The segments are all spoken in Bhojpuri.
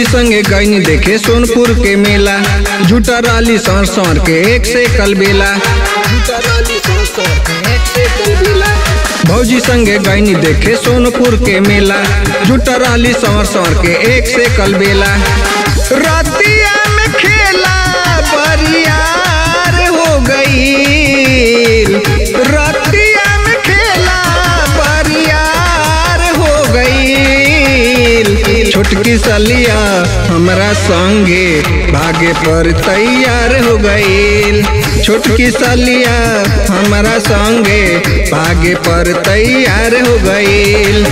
भौजी संगे गईनी देखे सोनपुर के मेला झूठा राली सर सर के एक से कलबेला झूठा राली सर सर के एक से कलबेला भौजी संगे गईनी देखे सोनपुर के मेला झूठा राली सर सर के एक से कलबेला रतिया में खेला बरियार हो गई रतिया में खेला बरियार हो गई छोटकी सलिया हमरा संगे भागे पर तैयार हो गई छोटकी सलिया हमरा संगे भागे पर तैयार हो गई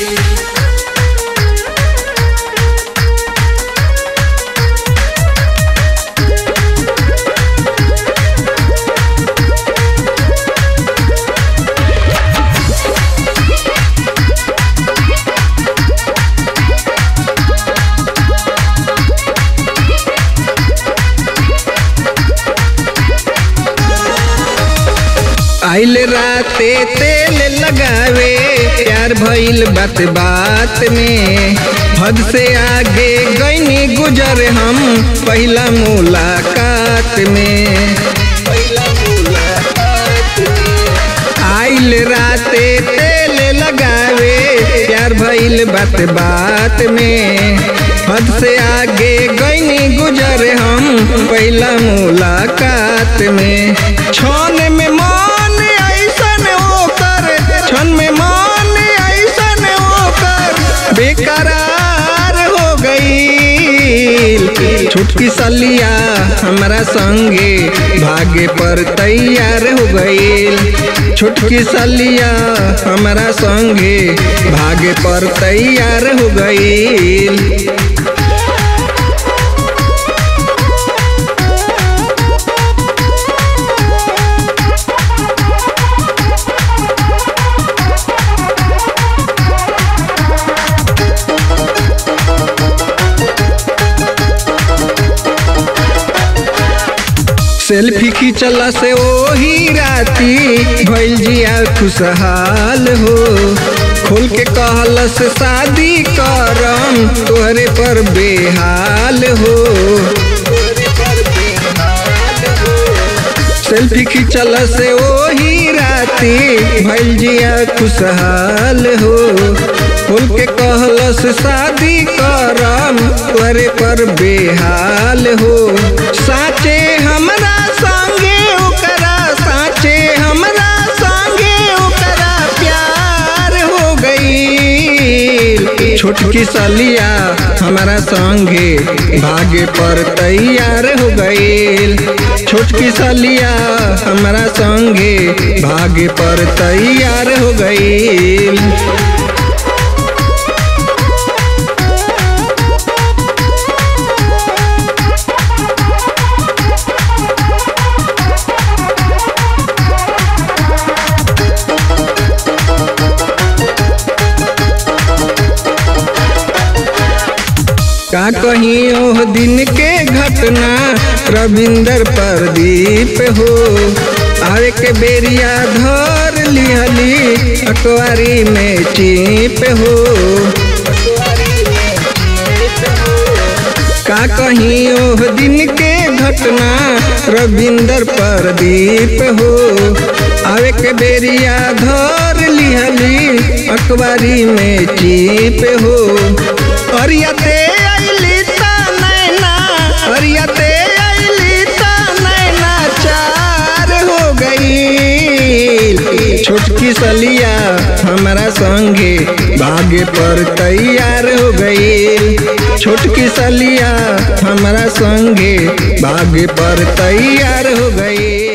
आइल राते तेल लगावे प्यार भइल बात बात में हद से आगे गईनी गुजर हम पहला मुलाकात में पहला मुलाकात में आइल राते तेल लगावे प्यार भइल बात बात में हद से आगे गईनी गुजर हम पहला मुलाकात में छन में मान ऐसन ओकर छन में मान ऐसन ओकर बेकरार हो गई छुटकी सलिया हमरा संगे भागे पर तैयार हो गई छुटकी सलिया हमरा संगे भागे पर तैयार हो गई सेल्फी खींचला से ओही राती भइल जिया खुशहाल हो खोल के कहल से शादी करम तोहरे पर बेहाल हो सेल्फी खींचल से ओही राती भइल जिया खुशहाल हो खोल के कहल से शादी करम तोहरे पर बेहाल हो साचे हमरा संगे ओकरा साचे हमरा संगे ओकरा प्यार हो गई छोटकी सलिया हमारा संगे भागे पर तैयार हो गई छोटकी सलिया हमारा संगे भागे पर तैयार हो गई का कहीं ओह दिन के घटना रविंदर प्रदीप हो आवे के बेरिया धर लिहली अकवारी में चीप हो का कहीं ओह दिन के घटना रविंदर प्रदीप हो आवे के बेरिया धर लिहली अखबारी में चीप हो अरियाते अइली ता नैना अरियाते अइली ता नैना चार हो गई छोटकी सलिया हमारा संगे भागे पर तैयार हो गई छोटकी सलिया हमारा संगे भागे पर तैयार हो गई